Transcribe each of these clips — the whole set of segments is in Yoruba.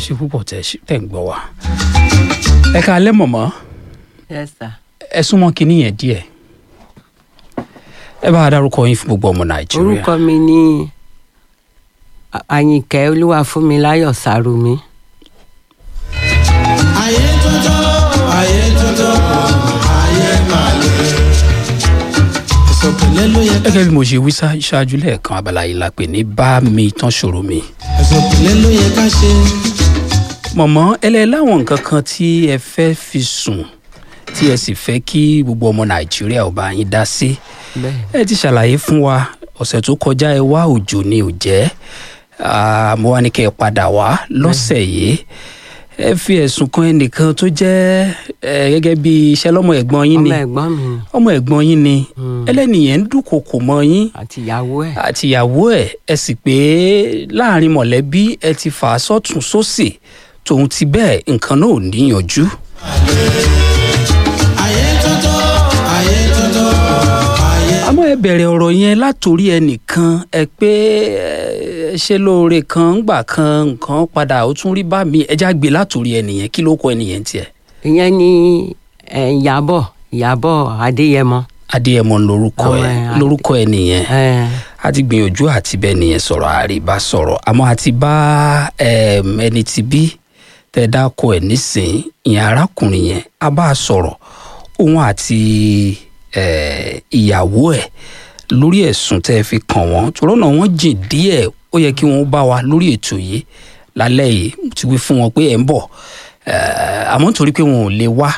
ṣe púpọ̀ tẹ̀ ṣe- tẹ̀ ń gbọ́ wa. ẹ ká alẹ́ mọ̀mọ́ yes sir. ẹ súnmọ́ kinní yẹn díẹ̀ ẹ bá wa dárúkọ yín fún gbogbo ọmọ nàìjíríà. orúkọ mi ní A- àyìnkẹ́ olúwafúnmiláyọ̀ sàrùmí. ayé tuntun ayé tuntun ayé máa lè. ìsọ̀pẹ̀lẹ̀ ló yẹ ká gẹ́gẹ́ bí mo ṣe wí ṣá- ṣáájú lẹ́ẹ̀kan abala yìí la pè ní bá mi tán ṣòro mi. ìsọ̀pẹ̀lẹ̀ ló yẹ ká ṣe. mọ̀mọ́ ẹlẹ́ láwọn nǹkan kan tí ẹ fẹ́ fi sùn tí ẹ sì fẹ́ kí gbogbo ọmọ nàìjíríà ò bá yín dá sí. bẹ́ẹ̀ ẹ ti ṣàlàyé fún wa ọ̀sẹ̀ tó kọjá ẹ wá òjò ni ò jẹ́ Ah, mo wá ní kẹ́ ẹ padà wá lọ́sẹ̀ yìí ẹ fi ẹ̀sùn kan ẹnìkan tó jẹ́ ẹ, gẹ́gẹ́ bí iṣẹ́ lọ́mọ ẹ̀gbọ́n yín ọmọ ni ẹ̀gbọ́n mi ni ọmọ ẹ̀gbọ́n yín ni ẹlẹ́nìyẹn ń dúnkokò mọ́ yín àti ìyàwó ẹ̀. àtìyàwó ẹ̀ ẹ sì pé láàrin mọ̀lẹ́bí ẹ ti fà á sọ́tún sósì tòun ti bẹ́ẹ̀ nǹkan náà ò níyànjú. ayé tuntun ayé tuntun ayé. àmọ́ ẹ bẹ̀rẹ̀ ọ̀rọ̀ yẹn látòrí ẹnìkan ẹ pé ẹ ṣe lóore kan ńgbà kan nǹkan padà ó tún rí bá mi ẹja gbé látòrí ẹnìyẹn kí ló kọ ẹnìyẹn tiẹ̀. ìyẹn ni ẹ̀, ìyàbọ̀ ìyàbọ̀ adéyẹmọ. adéyẹmọ lórúkọ ẹ Ọmọ ẹ, lórúkọ ẹnìyẹn ẹ̀, a ti gbìyànjú àti bẹ́ẹ̀ nìyẹn sọ̀rọ̀ àríbá sọ̀rọ̀ àmọ́ a ti bá ẹm, ẹni tí bí tẹ́ dákọ ẹ̀ nísìn ìyẹn arákùnrin yẹn a bá a sọ̀rọ̀ òun àti ẹ, ìyàwó ẹ̀ lórí ẹ̀sùn tẹ́ ẹ fi kàn wọ́n tòrọ́ náà wọ́n jìn díẹ̀ ó yẹ kí wọ́n bá wa lórí ètò yìí lálẹ́ yìí mo ti wí fún wọn pé ẹ̀ ń bọ̀ ẹ, àmọ́ nítorí pé wọn ò lè wá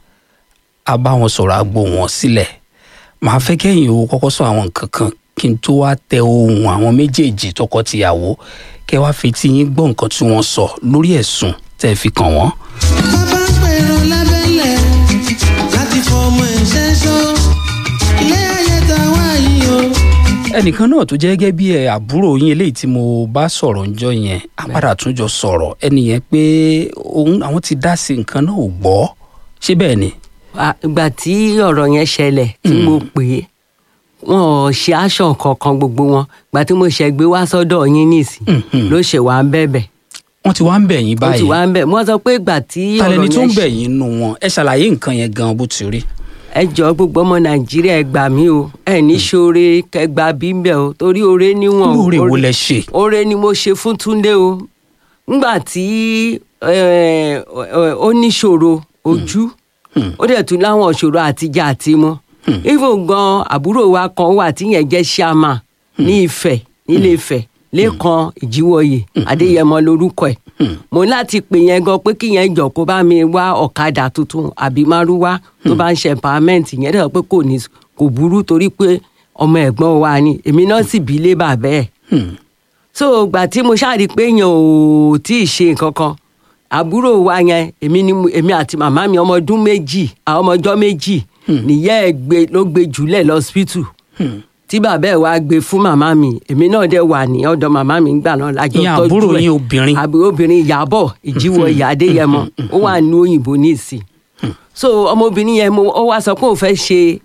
a bá wọn sọ̀rọ̀ àgbo wọn sílẹ̀ màá fẹ́ kẹ́yìn o kọ́kọ́ sọ àwọn nǹkan kan kí n tó wá tẹ ohun àwọn méjèèjì tọkọ-tìyàwó kẹ́ wá fetí yín gbọ́ nǹkan tí wọ́n sọ lórí ẹ̀sùn tẹ́ ẹ fi kàn wọ́n. bàbá ń pèrò lábẹ́lẹ̀ láti fọmọ ẹ̀ṣẹ́ sọ. ilé ayé ta wá yìí o. ẹnìkan náà tó jẹ́ gẹ́gẹ́ bí ẹ àbúrò yín eléyìí tí mo bá sọ̀rọ̀ ńjọ́ yẹn á padà tún jọ sọ̀rọ̀ ẹni yẹn pé òun àwọn ti dá sí nǹkan náà ò gbọ́ ṣé bẹ́ẹ̀ ni. à, ìgbà tí ọ̀rọ̀ yẹn ṣẹlẹ̀ tí mo pè é wọn ò ṣe aṣọ kankan gbogbo wọn ìgbà tí mo ṣe gbé wá sọ́dọ̀ yín nísìn Mhm. ló ṣe wá ń bẹ̀bẹ̀ wọ́n ti wá ń bẹ̀ yín ó ti báyìí wá ń bẹ̀ wọ́n sọ pé ìgbà tí talẹ́ni ọ̀rọ̀ tó ń yẹn bẹ̀ ṣe yín nù wọn ẹ ṣàlàyé nǹkan yẹn gan bó ti rí. ẹ jọ gbogbo ọmọ nàìjíríà ẹ gbà mí o ẹ ní ṣoore kẹgbà bímbẹ o torí oore níwọ̀n o. lóore wo Oore- lẹ ṣe. oore ni mo ṣe fún túndé o ngbà tí eh, eh, ó níṣòro ojú ó dẹ̀ tún láwọn ìṣòro àtijọ́ àti mu even gan àbúrò wa kan wà tíyẹn jẹ́ ṣáàmà ní ìfẹ́ nílé ìfẹ́ lẹ́kan ìjíwọ̀yè adéyẹmọ lórúkọ ẹ̀ mo ní láti pè yẹn gan pé kí yẹn jọ kó bá mi wá ọ̀kadà tuntun àbí márúwá tó bá ń ṣe empowerment yẹn dẹ̀ sọ pé kò ní kò burú torí pé ọmọ ẹ̀gbọ́n wa ni èmi náà sì bí lé bàbá ẹ̀ Hmm. so gbà tí mo ṣáà rí i pé èèyàn ò tí ì ṣe nǹkan kan àbúrò wa yẹn èmi ni mo- èmi àti màmá mi ọmọ ọdún méjì àwọn ọmọ ọjọ́ méjì nìyá ẹ̀ gbé ló gbé jùlẹ̀ lọ́sípítù tí bàbá ẹ̀ wá gbé fún màmá mi èmi náà dẹ̀ wà ní ọ̀dọ̀ màmá mi gbà náà lájọ Ìyẹn tọ́jú àbúrò ẹ̀. yín obìnrin. àbúrò obìnrin ìyàbọ̀ ìjíwọ̀ ìyá adéyẹmọ ó wà ní òyìnbó ní ìsìn so ọmọbìnrin yẹn mo- ó wá sọ pé òun fẹ́ ṣe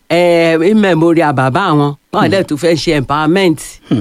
ẹ̀ memorial bàbá àwọn wọn dẹ̀ tún fẹ́ ṣe empowerment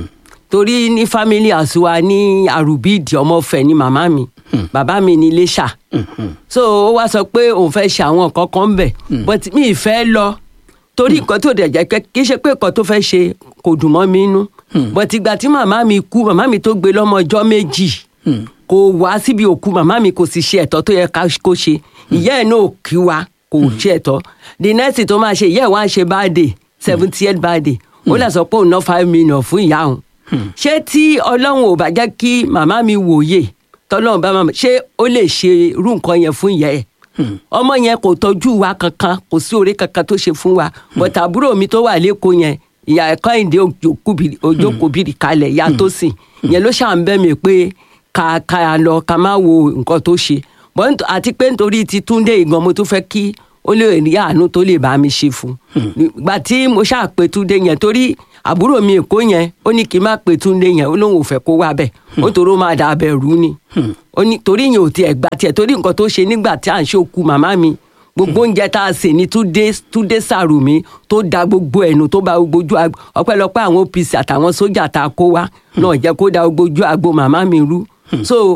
torí ní family àsùnwà ní àrùbíìdì ọmọfẹ ní màmá mi bàbá mi ní iléṣà so ó wá sọ pé òun fẹ́ ṣe àwọn nǹkan kan ń bẹ̀ but mi ì fẹ́ lọ torí nǹkan tó dẹ̀ jẹ́ pé kì í ṣe pé nǹkan tó fẹ́ ṣe kò dùn mọ́ mi nú but ìgbà tí màmá mi kú màmá mi tó gbé lọ́mọ ọjọ́ méjì kò wá síbi òkú màmá mi kò sì ṣe ẹ̀tọ́ tó yẹ ká- kó ṣe ìyá ẹ̀ náà ò kí wa kò ṣe ẹ̀tọ́ the next tó máa ṣe ìyá ẹ̀ wá ń ṣe birthday seventy eight birthday ó lè sọ pé òun ná five million fún ìyá òun ṣé tí ọlọ́run ò bá jẹ́ kí màmá mi wòye tọ́lọ́run bá màmá ṣé ó lè ṣe irú nǹkan yẹn fún ìyá ẹ̀ ọmọ yẹn kò tọ́jú wa kankan kò sí oore kankan tó ṣe fún wa but àbúrò mi tó wà lẹ́kọ̀ọ́ yẹn ìyá ẹ̀kọ́ ìdè ojókòbìrì kalẹ̀ ìyá tó sìn yẹn ló ṣàn bẹ́ mi pé ká ká lọ ká má wo nǹkan tó ṣe But nt- àti pé nítorí ti túndé ìgan mo tún fẹ́ kí ó lè rí àánú tó lè bá mi ṣe fún ìgbà tí mo ṣáà pé túndé yẹn torí àbúrò mi èkó yẹn ó ní kí n má pé túndé yẹn ó lóun ò fẹ́ kó wá bẹ̀ ó torí ó máa dà bẹ̀ rú ni ó ní torí yẹn ò tiẹ̀ gbà tiẹ̀ torí nǹkan tó ṣe nígbà tí à ń ṣòkú màmá mi gbogbo oúnjẹ tá a sè ní túndé túndé sàrùmí tó da gbogbo ẹnu tó bá gbogbo ojú agbo ọpẹ́lọpẹ́ àwọn OPC àtàwọn sójà tá a kó wá náà jẹ́ kó da gbogbo ojú agbo màmá mi rú so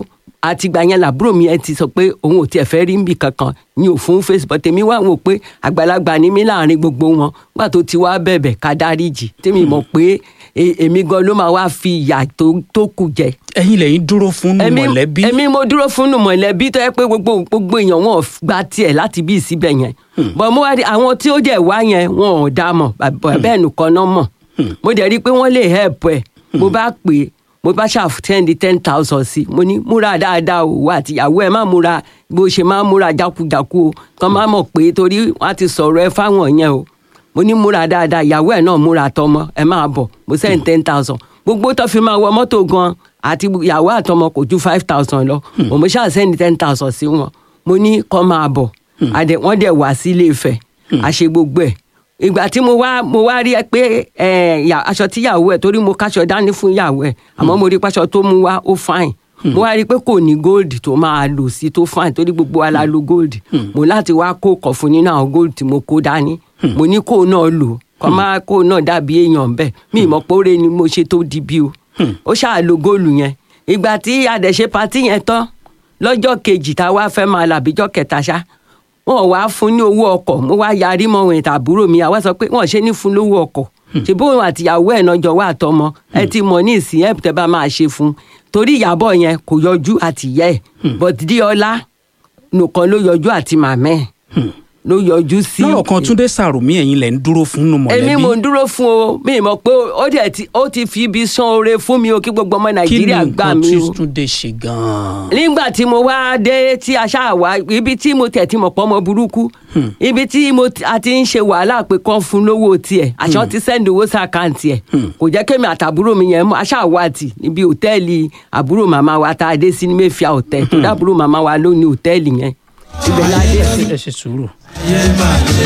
àtìgbà yẹn làbúrò mi ẹ ti sọ pé òun ò tiẹ̀ fẹ́ rí níbi kankan ní òfin facebook tèmi wá wò pé àgbàlagbà ni mí láàrin gbogbo wọn gbà tó ti wá bẹ̀bẹ̀ ká dáríjì tèmi mọ̀ pé e- èmi gan ló máa wá fi ìyà tó- tó kù jẹ ẹ̀yin lẹ́yìn dúró fún èmi mọ̀lẹ́bí èmi mo dúró fún nù mọ̀lẹ́bí tó yẹ pé gbogbo gbogbo èèyàn wọn ò gba tiẹ̀ láti bí síbẹ̀ yẹn bọ̀ mo wá rí àwọn tí ó jẹ́ wá yẹn wọn ò dá mọ̀ bàbá bẹ́ẹ̀ nìkan náà mọ̀ mo dẹ̀ rí i pé wọ́n lè help ẹ̀ mo bá pè é mo bá ṣàfùtẹ́ndì ten thousand sí i mo ní múra dáadáa o wà àtìyàwó ẹ má múra bó ṣe má múra jákujàku o kàn má mọ̀ pé torí wọ́n á ti sọ̀rọ̀ ẹ fáwọn yẹn o mo ní múra dáadáa ìyàwó ẹ náà múra tọmọ ẹ máa bọ̀ mo sẹ́yìn ten thousand gbogbo tó fi máa wọ mọ́tò gan àti ìyàwó àtọmọ kò ju five thousand lọ mo mo ṣáà sẹ́yìn ten thousand sí wọn mo ní kọ́ máa bọ̀ àdẹ wọ́n dẹ̀ wá sí ilé Ifẹ̀ àṣe gbogbo ẹ̀ ìgbà tí mo wá mo wá rí ẹ pé ẹ yà- aṣọ tíyàwó ẹ torí mo káṣọ dání fún ìyàwó ẹ àmọ́ mo rí pàṣọ tó mú wá ó fine mo wá rí i pé kò ní góòlì tó máa lò sí tó fine torí gbogbo wa la lo góòlì mo láti wá kó kọ̀ fún nínú àwọn góòlì tí mo kó dání mo ní kó náà lò kọ́ máa kó náà dàbí èèyàn bẹ́ẹ̀ mi ìmọ̀ póre ni mo ṣe tó di bí o ó ṣáà lo góòlù yẹn ìgbà tí adẹ̀ṣe patí yẹn tán lọ́jọ́ kejì tá a wá fẹ́ máa làbíjọ́ kẹta ṣá wọn wá fún ní owó ọkọ̀ mo wá yarí mọ́ wọn ìtàbúrò mi àwa sọ pé wọn ṣe ní fún lówó ọkọ̀ ṣe bóun àtìyàwó ẹ̀ náà jọ wá àtọmọ ẹ ti mọ̀ ní ìsìn ẹ̀ tẹ́ bá máa ṣe fún un torí ìyàbọ̀ yẹn kò yọjú àtìyẹ́ ẹ̀ but díọ́lá nìkan ló yọjú àti màmẹ́ ẹ̀ ló yọjú sí. lọ́rọ̀ kan túndé sàrùmí ẹ̀yin lẹ́ ń dúró fún nù mọ̀lẹ́bí èmi mò ń dúró fún o mi mọ̀ pé ó dẹ̀ ti ó ti fi ibi san oore fún mi o kí gbogbo ọmọ kí ni nàìjíríà gbà nǹkan mí tí o túndé ṣe gan-an nígbà tí mo wá dé tí a ṣáà wá ibi tí mo tẹ̀ tí mo pọ́ ọmọ burúkú ibi tí mo ti- a ti ń ṣe wàhálà pé kán fún lówó tiẹ̀ àṣọ ti sẹ́ndì owó sí àkáǹtì ẹ̀ kò jẹ́ kémi àtàbúrò mi yẹn mọ́ aṣáà wá tì níbi òtẹ́ẹ̀lì àbúrò màmá wa tá a dé sí ní mẹ́fìá òtẹ́ tó dábúrò màmá wa ló ní òtẹ́ẹ̀lì yẹn ibẹ̀ la dé sí. ẹ ṣe sùúrù ayé máa lé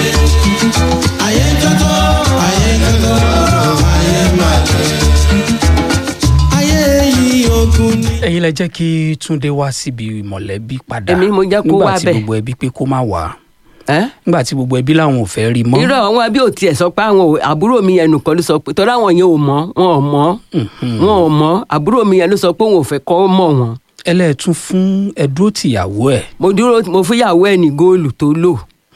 ayé tótó ayé tótó ayé máa lé ayé yìí ogun ni. ẹ̀yin lẹ jẹ́ kí túndé wá síbi mọ̀lẹ́bí padà Èmi mo jẹ́ kó nígbà wá tí bẹ̀. gbogbo ẹbí pé kó má wá ẹ́ nígbà tí gbogbo ẹbí làwọn ò fẹ́ rí mọ́ irọ́ àwọn ẹbí ò tiẹ̀ sọ pé àwọn ò- àbúrò mi yẹn nìkan ló sọ pé tọ́lá àwọn yẹn ò mọ̀ wọn ò mọ̀ wọn ò mọ̀ àbúrò mi yẹn ló sọ pé òun ò fẹ́ kọ́ mọ̀ wọn. ẹlẹ́ẹ̀tún fún ẹdúró tìyàwó ẹ̀ mo dúró mo fúyàwó ẹ ní góòlù tó lò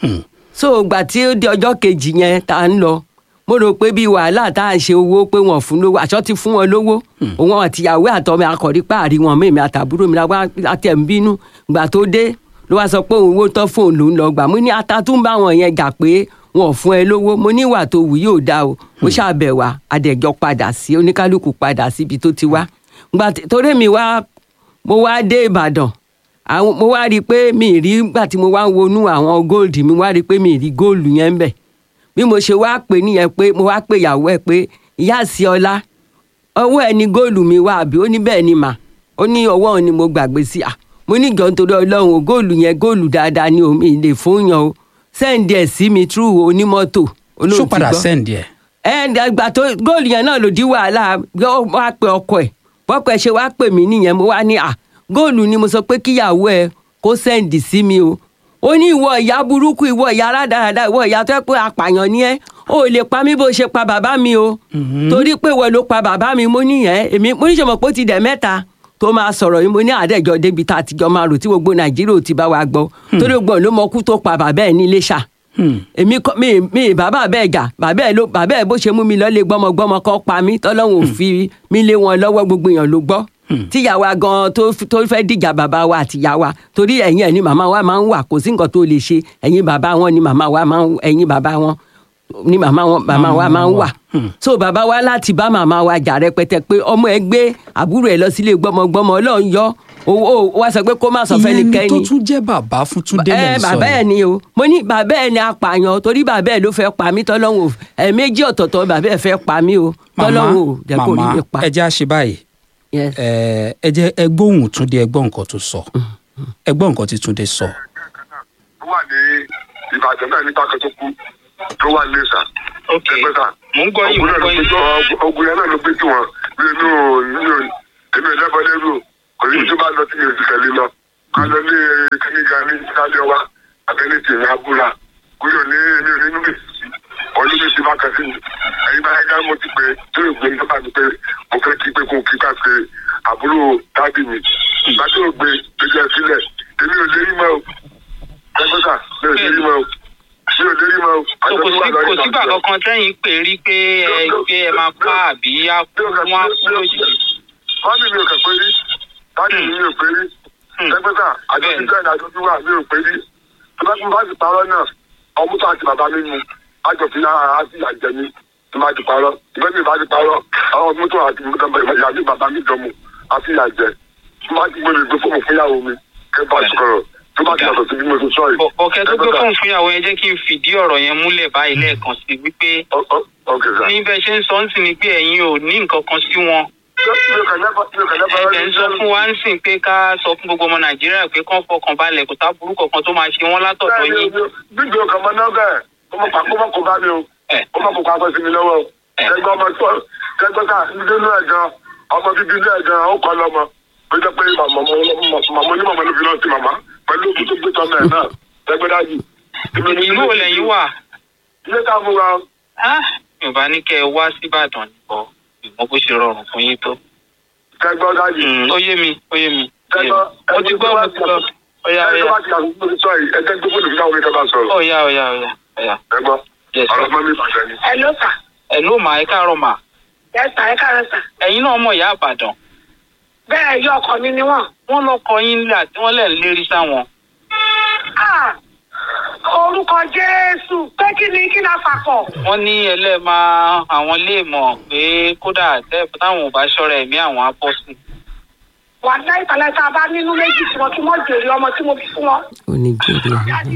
so ìgbà tí ó di ọjọ́ kejì yẹn tá a ń lọ mo rò pé bíi wàhálà tá a ṣe owó pé wọn fún lówó àṣọ ti fún wọn lówó òun àtìyàwó àtọmọ akọrí páàrí wọn mí mi àtàbúrò mi lágbá àti ẹ̀ ń bínú ìgbà tó dé ló wá sọ pé òun owó tán fóun ló ń lọ gbà mo ní ata tún bá wọn yẹn jà pé wọn ò fún ẹ lówó mo ní ìwà tó wù yóò dá o mo ṣàbẹ̀wà adẹ̀jọ́ padà sí oníkálukú padà síbi tó ti wá ìgbà tí- torí mi wá mo wá dé ìbàdàn àwọn mo wá rí i pé mi ì rí gbà tí mo wá ń wọnú àwọn gold mi wá rí i pé mi ì rí góòlù yẹn ń bẹ̀ bí mo ṣe wá pè nìyẹn pé mo wá pè ìyàwó ẹ pé ìyá àsì ọlá ọwọ́ ẹ ní góòlù mi wá àbí ó ní bẹ́ẹ̀ ni mà ó ní ọwọ́ òun ni mo gbàgbé sí à mo ní ìjọ nítorí ọlọ́run o góòlù yẹn góòlù dáadáa ni omi lè fún yàn o sẹ́ǹdì ẹ̀ sí mi trú onímọ́tò ṣó olóòtú padà gbọ́ sẹ́ǹdì ẹ̀ ẹ gbà tó góòlù yẹn náà ló di wàhálà ó wá pe ọkọ ẹ bọ́kọ ẹ ṣe wá pè mí nìyẹn mo wá ní à góòlù ni mo sọ pé kíyàwó ẹ kó sẹ́ǹdì sí mi o ó ní ìwọ ìyá burúkú ìwọ ìyá rádaràda ìwọ ìyá tó yẹ pé apààyàn ni ẹ o ò lè pa mí bó ṣe pa bàbá mi o torí pé ìwọ ló pa bàbá mi mo níyẹn èmi mo ní ṣe mọ̀ pé ó ti dẹ̀ mẹ́ta tó máa sọ̀rọ̀ yìí mo ní àdẹ́jọ́ débi tá a ti jọ máa rò tí gbogbo nàìjíríà ò ti bá wa gbọ́ torí gbọ́n ló mọ kú tó pa bàbá ẹ̀ ní Iléṣà èmi kọ mi mi bàbá bẹ́ẹ̀ jà bàbá ẹ̀ ló bàbá ẹ̀ bó ṣe mú mi lọ́lé gbọ́mọgbọ́mọ kọ́ pa mí tọ́lọ́hún ò fi mí lé wọn lọ́wọ́ gbogbo èèyàn ló gbọ́ tíyàwó gan tó tó fẹ́ dìjà bàbá wa àtìyàwó torí ẹ̀yìn ẹ̀ ni màmá wa máa ń wà kò sí nǹkan tó lè ṣe ẹ̀yìn bàbá wọn ni màmá wa máa ń ẹ̀yìn bàbá wọn ni màmá wọn màmá wa máa ń wà so bàbá wa láti bá màmá wa jà rẹpẹtẹ pé ọmọ ẹ gbé àbúrò ẹ lọ sílé gbọ́mọgbọ́mọ Ọlọ́run yọ owó wa sọ pé kó má sọ ìyẹn ni fẹ́nikẹ́ni tó tún jẹ́ bàbá fún túndé ẹ lẹ́ ń sọ bàbá ẹ yìí. ni o mo ní bàbá ẹ ni apààyàn torí bàbá ẹ ló fẹ́ pa mí tọ́lọ́hún o ẹ méjì ọ̀tọ̀ọ̀tọ̀ bàbá ẹ fẹ́ pa mí o màmá tọ́lọ́hún o jẹ́ kó rí màmá mi pa. ẹ jẹ́ àṣẹ báyìí Yes. ẹ ẹ jẹ́ ẹ gbóhùn túndé ẹ gbọ́ nǹkan tó sọ ẹ gbọ́ nǹkan tí túndé sọ. tó wà ní ìbàdàn náà nípa kan tó kú tó wà ní ìsà. Ok. ẹgbẹ́ sà. Mò ń gbọ́ yín, ogun mò náà ń ló gbọ́ gbé yín. tó ogun yẹn náà ló gbé tí wọn bí inú inú èmi ẹlẹ́bọ̀ lẹ́rù kò ní tó bá lọ sí èsì tẹ̀lé lọ. ká lọ ní kíníkà ní sálẹ̀ wa abẹ́lé tèmi abúlá kúrò ní èmi ò ní níbi ọdún mi ti bá kan sí mi. ẹ̀yin bá ẹ̀ka mo ti pè tó ìgbé nípa mi pé mo fẹ́ kí pé kó kí ká ṣe àbúrò tábì mi. ìgbà tó gbé kan tẹ́yìn pè rí pé ẹ pé ẹ máa pa àbí á kú wọn á kú lójijì. wọ́n ní mi ò kẹ̀ pé rí dáàdì mi mi ò pé rí ẹgbẹ́ta àjọṣe bẹ́ẹ̀ ni àjọṣe wà mi ò pé rí tó bá tún bá ti parọ́ náà ọmú tó àti bàbá mi mu àjọṣe náà á sì àjẹ mi tó bá ti parọ́ ìgbẹ́ mi bá ti parọ́ àwọn ọmú tó àti ìyá mi bàbá mi jọ mu á sì àjẹ tó bá ti gbé mi gbé fóònù fúnyàwó mi kẹ́ bá sọ̀rọ̀ tó bá ti yàtọ̀ sí bí mo ṣe sọ yìí. Bọ̀- bọ̀kẹ́ tó gbé fóònù fúnyàwó yẹn jẹ́ kí n fìdí ọ̀rọ̀ yẹn múlẹ̀ báyìí lẹ́ẹ̀kan sí wípé Ọ- ọ- ok sir. ní bẹ́ẹ̀ ṣe ń sọ ń sìn ni pé ẹ̀yin ò ní nǹkan kan sí wọn. mi ò kàn lẹ́bàá mi ò kàn lẹ́bàá ẹ̀jẹ̀ ń sọ fún wa ń sìn pé ká sọ fún gbogbo ọmọ nàìjíríà pé kán fọkàn balẹ̀ kò sábúrú kankan tó máa ṣe wọ́n látọ̀dọ̀ yín. bíbí o kàn mọ náà bẹ́ẹ̀ kó mọ kó mọ kó bá mi o Ẹ̀. kó mọ kó kó akọ sí mi lọ́wọ́ o Ẹ̀. kẹgbẹ́ ọmọ tó kẹgbẹ́ ká nínú ẹ̀ gan ọmọ bíbí inú ẹ̀ gan ó kọ́ lọ́mọ ó jẹ́ pé màmá màmá onímọ̀ ló fi lọ́ọ́ sí màmá pẹ̀lú òkú tó gbé tọ́mọ ẹ̀ náà kẹgbẹ́ dájú. ìlú wo lẹ́yìn wà? ilé ká fún wa Ah, mi ò bá ní kẹ́ ẹ wá síbàdàn nìkan ìmọ̀ bó ṣe rọrùn fún yín tó. kẹgbẹ́ dájú. Mm, ó yé mi ó yé mi. ó yé mi. kẹgbẹ́ mo ti gbọ́ mo ti gbọ́. ọ̀yà ẹgbẹ́ ọ̀yà bá ti àgùn tó ti sọ yìí ẹgbẹ́ gbogbo olùfisà omi kẹfà sọ̀rọ̀ ọ̀yà ọ̀yà ọ̀yà ọ̀yà. ẹgbọ́ Yes, sir. ọ̀rọ̀ mọ́ mi bàjẹ́ ni. ẹ ló sà ẹ ló mà ẹ káàárọ̀ mà. ẹ sà ẹ káàárọ̀ sà ẹ̀yin náà mọ̀ ìyá àbàdàn. bẹ́ẹ̀ yọ ọkọ mi ni wọ́n. wọ́n lọ kọ yín nílẹ̀ àti wọ́n lẹ̀ ń lérí sáwọn. Ah, orúkọ jésù pé kí ni kí la fàkọ̀. wọ́n ní ẹlẹ́ẹ̀ma àwọn lè mọ̀ pé kódà tẹ́ táwọn ò bá ṣọ́ra ẹ̀mí àwọn á bọ́ sí. wà á láì tàlẹ́ tá a bá nínú méjì tí wọ́n kí wọ́n jèrè ọmọ tí mo bí fún wọn. ó ní jèrè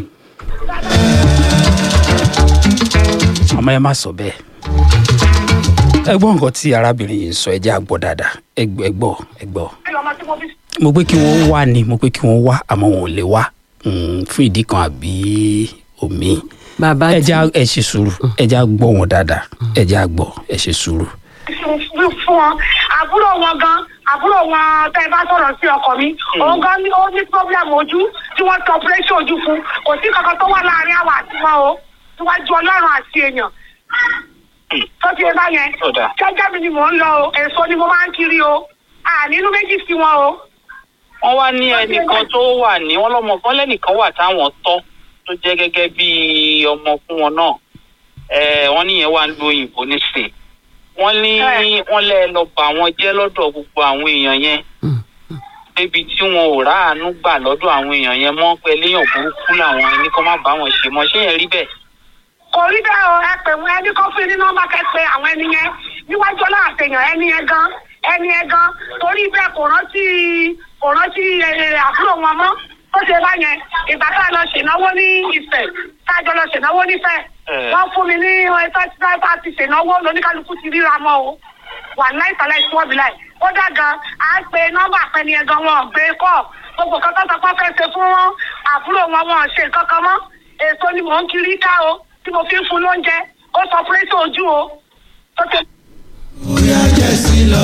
àmọ́ ẹ má sọ bẹ́ẹ̀ ẹ gbọ́ nǹkan tí arábìnrin yìí ń sọ ẹ jẹ́ àgbọ̀ dáadáa ẹ gbọ́ ẹ gbọ́ ẹ gbọ́ ọmọ tí mo bí. mo pé kí wọ́n wá ni mo pé kí wọ́n wá àmọ́ wọn ò lè wá mm, fún ìdí kan àbí omi bàbá ẹ tí jẹ́ ẹ ṣe sùúrù ẹ jẹ́ gbọ́ wọn dáadáa ẹ jẹ́ àgbọ̀ ẹ ṣe sùúrù. fún fún wọn àbúrò wọn gan àbúrò wọn tẹ ẹ bá sọ̀rọ̀ sí ọkọ mi òun gan ni ó ní problem ojú tí wọ́n tọ operation ojú fún kò sí kankan tó wà láàrin àwọn àti wọn o níwájú ọlọ́run àti èèyàn tó ti ẹ bá yẹn Ó dáa. jẹ́jẹ́ mi ni mò ń lọ o èso ni mo máa ń kiri o ànínú méjì sí wọn o. wọ́n wá ní ẹnìkan tó wà ní wọ́n lọ́mọ kan lẹ́nìkan wà táwọn tọ́ tó jẹ́ gẹ́gẹ́ bí ọmọ fún wọn náà Eh, wọ́n níyẹn wà ń lo òyìnbó nísìn wọ́n ní Ẹ̀. wọ́n lẹ́ lọ bà wọ́n jẹ́ lọ́dọ̀ gbogbo àwọn èèyàn yẹn débi tí wọn ò ráàánú gbà lọ́dọ̀ àwọn èèyàn yẹn mọ́ pé léèyàn burúkú làwọn ẹni kan má bá wọn ṣe mọ́ ṣé yẹn rí bẹ́ẹ̀. kò rí bẹ́ẹ̀ o ẹ pè wọ́n ẹni kan fún ní nọ́mbà kẹ́pẹ́ àwọn ẹni yẹn níwájú ọlọ́run àtẹ̀yàn ẹni yẹn gan ẹni yẹn gan torí bẹ́ẹ̀ kò rántí kò rántí ẹ, àbúrò wọn mọ́ ó ṣe bá yẹn ìgbà tá a lọ ṣènáwó ní ìfẹ́ tá a jọ lọ ṣènáwó nífẹ̀ Ẹ̀. wọ́n fún mi ní ẹ̀fẹ́ tí wọ́n bá ti ṣènáwó lóníkálukú ti ríra mọ́ o wà láìsàlẹ̀ ìṣúwọ́bì láì kódà gan à ń pe nọ́mbà pẹ́ni ẹ̀ gan wọn ò gbé kọ́ gbogbo kan tó sọ pé wọ́n fẹ́ ṣe fún wọn àbúrò wọn wọn ò ṣe nǹkan kan mọ́ èso ni mò ń kiri ká o tí mo fi ń fún lóúnjẹ ó sọ pírẹ́sì ojú o tó ṣe bóyá jẹ́ sí lọ.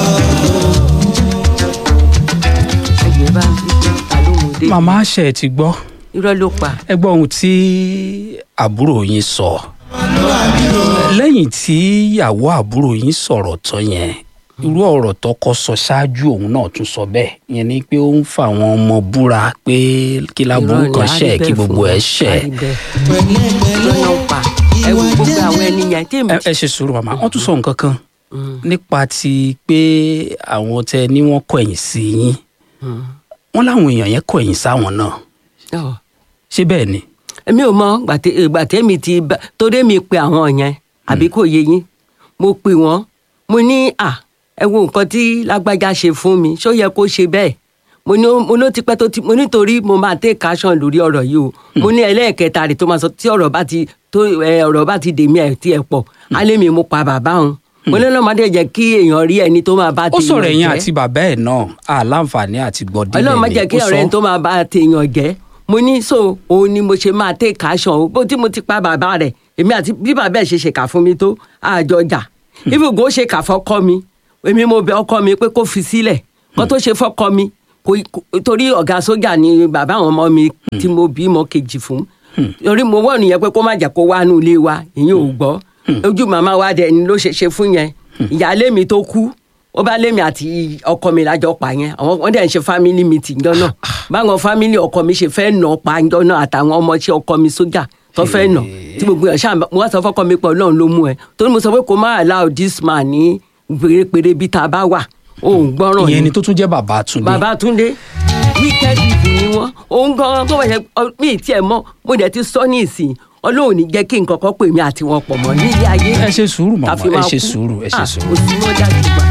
ẹgbẹ́ bá ń bí àlóhùn dé màmá ṣe ti gbọ́ irọ́ ló pa ẹ gbọ́ ohun tí àbúrò yín sọ lẹ́yìn tí ìyàwó àbúrò yín sọ̀rọ̀ tán yẹn irú ọ̀rọ̀ tọkọ sọ ṣáájú òun náà tún sọ bẹ́ẹ̀ yẹn ni pé ó ń fa àwọn ọmọ búra pé kí láburú Irọ́ ni, kan á rí ṣẹ̀ kí bẹ́ẹ̀ gbogbo fún ẹ̀ wọn, ṣẹ̀ á rí bẹ́ẹ̀. pẹ̀lẹ́pẹ̀lẹ́ irọ́ náà pa ẹ wo gbogbo àwọn ẹni yẹn tí èmi ẹ ẹ ṣe sùúrù màmá wọ́n tún sọ nǹkan kan nípa ti pé àwọn tẹ ní wọ́n kọ̀yìn sí yín wọ́n láwọn èèyàn yẹn kọ̀yìn sáwọn náà Ọ̀. ṣé bẹ́ẹ̀ ni èmi ò mọ ìgbà tẹ́mi ti bá torí mi pe àwọn yẹn àbí kò yé yín mo pè wọ́n mo ní à ẹ wo nǹkan tí lágbájá ṣe fún mi ṣó yẹ kó ṣe bẹ́ẹ̀ mo ní mo ní ó ti pẹ́ tó ti mo nítorí mo máa take action lórí ọ̀rọ̀ yìí o mo ní ẹlẹ́ẹ̀kẹta rẹ̀ tó máa sọ tí ọ̀rọ̀ bá ti tó ẹ ọ̀rọ̀ bá ti dèmí ẹ̀ tí ẹ̀ pọ̀ alẹ́ mi mo pa bàbá òun mo ní ọlọ́mọdé jẹ́ kí èèyàn rí ẹni tó máa bá ó tèèyàn sọ̀rọ̀ ẹ̀yìn jẹ́ àti bàbá ẹ̀ náà àláǹfààní àti gbọ́dí ọlọ́run má jẹ́ kí ọ̀rẹ́ tó máa bá tèèyàn jẹ́ mo ní so òun ni mo ṣe máa take action o bó tí mo ti pa bàbá rẹ̀ èmi àti bí bàbá ẹ̀ ṣe ṣèkà fún mi tó àjọ jà ibùgbó ṣèkà fọ́kọ́ mi èmi mo bẹ ọkọ mi pé kó fi sílẹ̀ kó tó ṣe fọ́kọ mi kò torí ọ̀gá sójà ni bàbá àwọn ọmọ mi tí mo bí mọ́ kejì fún torí mo wọ̀ nìyẹn pé kó má jẹ́ kó wá nù ilé wa ìyẹn ò gbọ́ ojú màmá wa dẹ̀ ni ló ṣe ṣe fún yẹn ìyáálé mi tó kú ó bá lémi àti ọkọ mi lájọ pa yẹn àwọn wọn dẹ̀ ń ṣe family meeting jọ náà báwọn family ọkọ mi ṣe fẹ́ nà pa jọ náà àtàwọn ọmọọṣẹ́ ọkọ mi sójà tó fẹ́ nà tí gbogbo ẹ̀ ṣáà mo wá sọ fọ́kọ mi pé ọlọ́run ló mú ẹ torí mo sọ pé kó má allow this man ní pérépéré bí tá a bá wà òun gbọ́ràn ìyẹn ni tó tún jẹ́ bàbá Túndé bàbá túndé wicked people ni wọn òun gan tó wẹ̀ mí ì tiẹ̀ mọ́ mo dẹ̀ ti sọ ní ìsìn ọlọ́run ní jẹ́ kí nǹkan kan pè mí àti wọn pọ̀ mọ́ nílé ayé ẹ ṣe sùúrù màmá ká fi ẹ máa ṣe kú. sùúrù ẹ ṣe Ah, sùúrù kò sí mọ́ dájú gbà.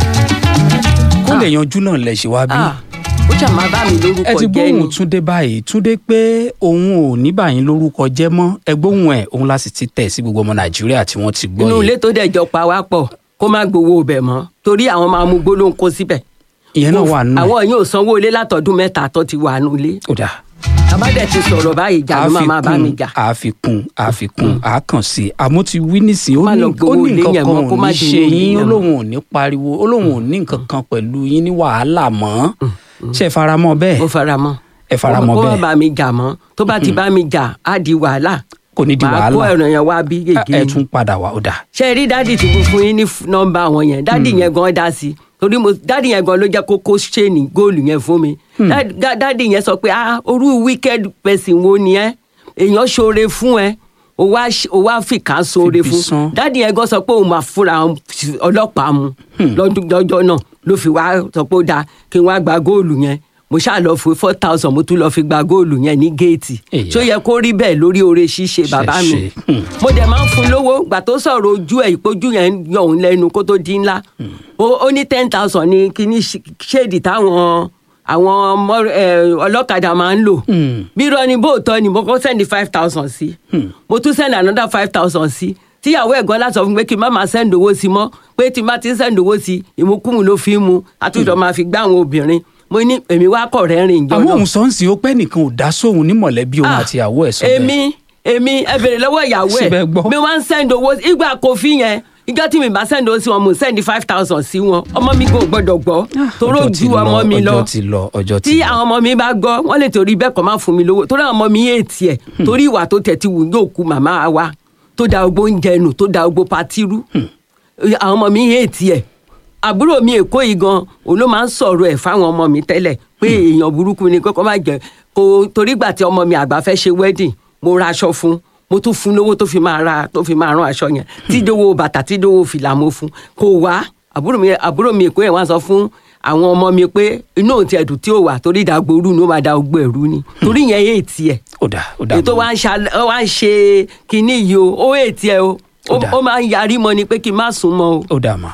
kó lè yanjú náà lẹ ṣe wá bí. Ah, ó ṣáà máa bá mi ẹ lórúkọ ti jẹ́ ni gbóhùn Túndé báyìí Túndé pé òun ò ní báyìí lórúkọ jẹ́ mọ́ ẹ gbóhùn ẹ̀ òun la sì ti tẹ̀ sí gbogbo ọmọ Nàìjíríà tí wọ́n ti gbọ́ inú ilé yìí tó dẹ̀ jọ pa wá pọ̀ kó má gbowó ibẹ̀ mọ́ torí àwọn máa mú gbólóhùn kó síbẹ̀ ìyẹn náà wà nù ẹ̀. àwọn yóò sanwó ilé látọdún mẹ́ta tó ti wà nù ilé ó dà àbádẹ ti sọ̀rọ̀ báyìí jà ló máa máa bá mi jà àfikún àfikún àákàn sí i àmọ́ ti wí nísìnyí ó Má ní lọ ó gbowó ní ilé nǹkan yẹn kan mọ́, kó ò má ní di ṣe owó ilé yín ó yẹn lóun ò ní pariwo ó lóun ò ní nǹkan kan pẹ̀lú yín ní wàhálà mọ́ ṣe é faramọ́ bẹ́ẹ̀ ó fara mọ́ ẹ fara mọ́ kó má bẹ́ẹ̀. bá mi jà mọ́ tó bá ti bá mi jà á di wàhálà kò ní di màá kó wàhálà ẹ̀rọ yẹn wá bí ẹ gègé tún padà wá ó dà ṣe rí dádì tí mo fún yín ní f- nọ́mbà wọn yẹn dádì yẹn gan dá sí torí mo dádì yẹn gan ló jẹ́ kó kó ṣéènì góòlù yẹn fún mi Dá- dá- dádì yẹn sọ pé ah orú wicked person wo ni ẹ èèyàn ṣoore fún ẹ o wá ṣ- o wá fìkà ṣoore Fìbí fún san. dádì yẹn gan sọ pé òun máa fúnra òun f- ọlọ́pàá mu lọ́dún lọ́jọ́ náà ló fi wá sọ pé ó dáa kí n wá gba góòlù yẹn mo ṣáà lọ fún four thousand mo tún lọ fi gba góòlù yẹn ní géètì Èyà. ṣó yẹ kó rí bẹ́ẹ̀ lórí oore ṣíṣe bàbá mi Ṣe- ṣe. Hmm. mo dẹ̀ máa ń fún lówó gbà tó sọ̀rọ̀ ojú ẹ̀ ìpojú yẹn ń yọ òun lẹ́nu kó tó di ńlá ó ó ní ten thousand ní kíní ṣ- ṣéèdì táwọn àwọn ọmọ ẹ, ọlọ́kadà máa ń lò bí irọ́ ni bóòtọ́ ni mo kọ́ sẹ́ndì five thousand sí mo tún sẹ́ndì another five thousand sí tíyàwó ẹ̀gbọ́n láti sọ fún mi pé kí n má máa sẹ́ndì owó sí mọ́ pé tí n bá ti ń sẹ́ndì owó sí ìmúkúmu ló fi ń mu àtúntò máa fi gbá àwọn obìnrin mo ní èmi wá kọ̀ rẹ́rìn ìjọ àmọ́ náà òun sọ ń sìn ó pẹ́ nìkan ò dá sóhun ní mọ̀lẹ́bí òun Ah, àti ìyàwó ẹ̀ sọ bẹ́ẹ̀ èmi èmi ẹ bèrè lọ́wọ́ ìyàwó ẹ̀ Síbẹ̀ gbọ́. mi wá ń send owó ìgbà kofi yẹn ìjọ tí mi bá send owó sí wọn mo send five thousand sí wọn ọmọ mi kò gbọdọ̀ gbọ́ toró Ọjọ́ ti ju lọ, ọmọ mi lọ ọjọ́ ti lọ ọjọ́ ti tí lọ. àwọn ọmọ mi bá gbọ́ wọ́n lè torí bẹ́ẹ̀ kọ́ máa fún mi lówó torí àwọn ọmọ mi yé tiẹ̀ torí ìwà tó tẹ̀ ti wù yóò ku màmá wa tó da ogbó oúnjẹ nù tó da ogbó patirú àwọn ọmọ mi yé tiẹ̀ àbúrò mi èkó yìí gan òun ló máa ń sọ̀rọ̀ ẹ̀ fáwọn ọmọ mi tẹ́lẹ̀ pé èèyàn burúkú ni kókó má jẹ kó torí gbà tí ọmọ mi àgbà fẹ́ ṣe wedding mo ra aṣọ fún mo tún fún lówó tó fi máa ra tó fi máa rán aṣọ yẹn tídówó bàtà tídówó fìlà mo fún kò wá àbúrò mi àbúrò mi èkó yẹn wá sọ fún àwọn ọmọ mi pé inú òun ti ẹ̀dùn tí ò wà torí ìdàgbòrú ni ó máa da ogbó ẹ̀rú ni torí yẹn yé tiẹ̀ ó dà ó dà ètò mọ́. wa ń ṣa- ó wá ń ṣe kinní yìí o ó yé tiẹ̀ o Ó ó dà. ó máa ń yarí mọ́ ni pé kí n má sùn mọ́ o. ó dà mà.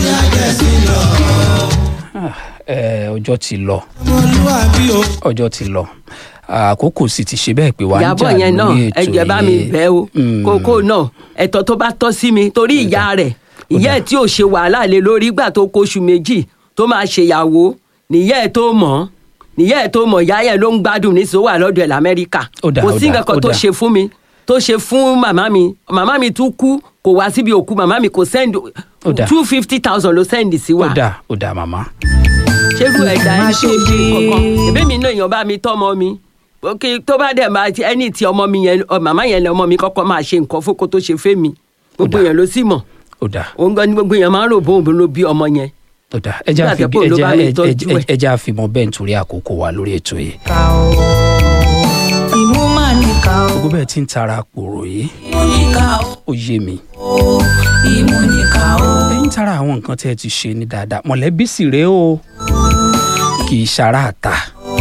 Ah, eh, ọjọ́ ti lọ ọmọlúwàbí o. ọjọ́ ti lọ àkókò sì ti ṣe bẹ́ẹ̀ pé wà ń jà ìyàbọ̀ yẹn náà lórí ètò ẹjẹ bá mi yìí. bẹ̀ o Mm. kókó náà ẹ̀tọ́ tó bá tọ́ sí mi torí ìyá rẹ̀ ìyá ẹ̀ tí ò ṣe wàhálà lé lórí ìgbà tó kóṣù méjì tó máa ṣèyàwó nìyá ẹ̀ tó mọ̀ nìyá ẹ̀ tó mọ̀ ìyá yẹn ló ń gbádùn ní sọ wà lọ́dọ̀ ẹ̀ lamẹ́ríkà Ó dà, kò ó sí dà, nǹkan kan ó tó dà. ṣe fún mi tó ṣe fún màmá mi màmá mi tún kú kò wá síbi òkú màmá mi kò send Ó dà. two fifty thousand ló send sí wa ó dà ó dà màmá. ṣerú ẹ̀dá Má ẹni ṣe tó ṣe bí- kankan ẹ̀bí mi náà èèyàn bá mi tọ́mọ mi òkè tó bá dẹ̀ máa ti ẹni tí ọmọ mi yẹn ọ, màmá yẹn lẹ ọmọ mi kọ́kọ́ máa ṣe nǹkan fókó tó ṣe fẹ́ mi gbogbo Ó dà. yẹn ló sì mọ̀ ó dà òun gan ni gbogbo yẹn máa ń rò bóun ló bí ọmọ yẹn ó dà ẹja Nígbà fi tó pé òun ló ẹja bá mi tọ́jú ẹ̀. ẹja fi mọ bẹ́ẹ̀ nítorí àkókò wa lórí ètò yìí. ká o ìmú mà níkà o gbogbo bẹ́ẹ̀ tí ń tara pòrò yìí ìmú níkà ó o yé mi. ìmú níkà o ẹ̀yin tara àwọn nǹkan tẹ́ ẹ ti ṣe ní dáadáa mọ̀lẹ́bí sì rèé o kì í ṣara àta.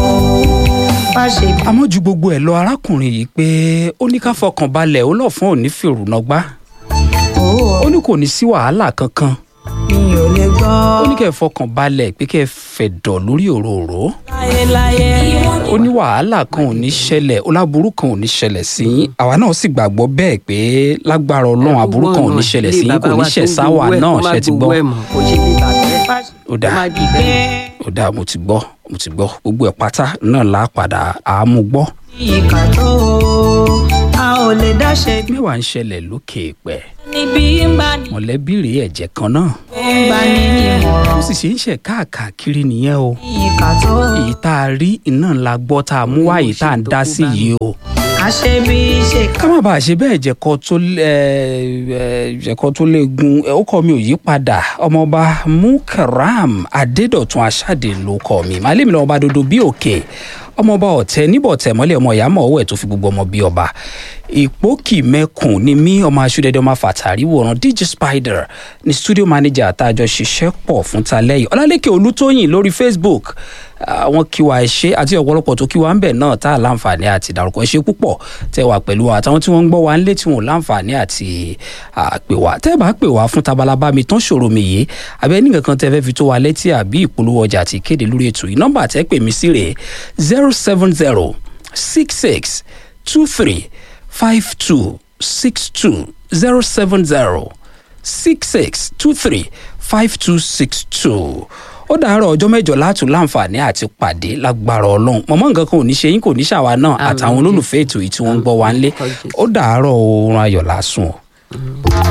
má ṣe bí àmọ́ ju gbogbo ẹ̀ lọ arákùnrin yìí pé ó ní ká fọkàn balẹ̀ ó lọ fún òní fèrò nágbá o ó ní kò ní sí wàhálà kankan mi ò lè gbọ́ ó ní kẹ́ ẹ fọkàn balẹ̀ pé kẹ́ ẹ fẹ̀dọ̀ lórí òróró láyéláyé ó ní wàhálà kan ò ní ṣẹlẹ̀ ó láburú kan ò ní ṣẹlẹ̀ sí yín àwa náà sì gbàgbọ́ bẹ́ẹ̀ pé lágbára ọlọ́run aburú kan ò ní ṣẹlẹ̀ sí yín kò ní ṣẹ̀ sáwà náà ṣe ti gbọ́ ó dáa ó dáa mo ti gbọ́ mo ti gbọ́ gbogbo ẹ̀ pátá náà là á padà àámú gbọ́ ìkà tó o a ò lè dáṣe bí mẹ́wàá ń ṣẹlẹ̀ lókè pẹ̀ níbi ń bá ní mọ̀lẹ́bí rèé ẹ̀jẹ̀ kan náà ń bá ní ìmọ̀ràn ó sì ṣe ń ṣe káàkiri nìyẹn o ìkà tó o èyí tá a rí iná la gbọ́ tá a mú wá èyí tá a ń dá sí yìí o a ṣe bí ṣe ká má bàa ṣe bẹ́ẹ̀ jẹ̀kọ́ tó ẹ ẹ jẹ̀kọ́ tó léegun ẹ, ó kọ́ mi ò yí padà ọmọọba mukaram adédọ̀tun aṣáde ló kọ́ mi màálé mi lọ́wọ́ bá dodo bí òkè ọmọọba ọ̀tẹ níbọ̀ tẹ̀ mọ́lẹ̀ ọmọ ìyá mọ̀ ọwọ́ ẹ̀ tó fi gbogbo ọmọ bí ọba ìpókì mẹ́kùn ni mí ọmọ aṣúdẹ́dẹ́ ọmọ fàtàrí wòran dj spider ní studio manager àtàjọ ṣiṣẹ́ pọ̀ fún talẹ́yìn ọlálẹ́kẹ̀ olútóyìn lórí facebook àwọn kíwa ẹ ṣe àti ọ̀pọ̀lọpọ̀ tó kíwa ń bẹ̀ náà tá a láǹfààní àti ìdárúkọ ẹ ṣe púpọ̀ tẹ wà pẹ̀lú wa àtàwọn tí wọ́n ń gbọ́ wa ńlé tí wọ́n láǹfààní àti pè wá tẹ́ bá pè wá fún tabalaba mi tán ṣòro mi yìí àbẹ́ nìkan kan tẹ́ fẹ́ fi tó wa létí àbí ìpolówó ọjà àti ìkéde lórí ètò yìí nọ́mbà tẹ́ pè mí sí rèé zero seven zero six six two three five two six two zero seven zero six six two three five two six two ó dàárọ̀ ọjọ́ mẹ́jọ látún láǹfààní àti pàdé lágbára ọlọ́run mọ̀mọ́ nǹkan kan ò ní ṣe yín kò ní ṣàwa náà àtàwọn olólùfẹ́ ètò yìí tí wọ́n ń gbọ́ wa ńlé ó dàárọ̀ oorun ayọ̀ lásùn o.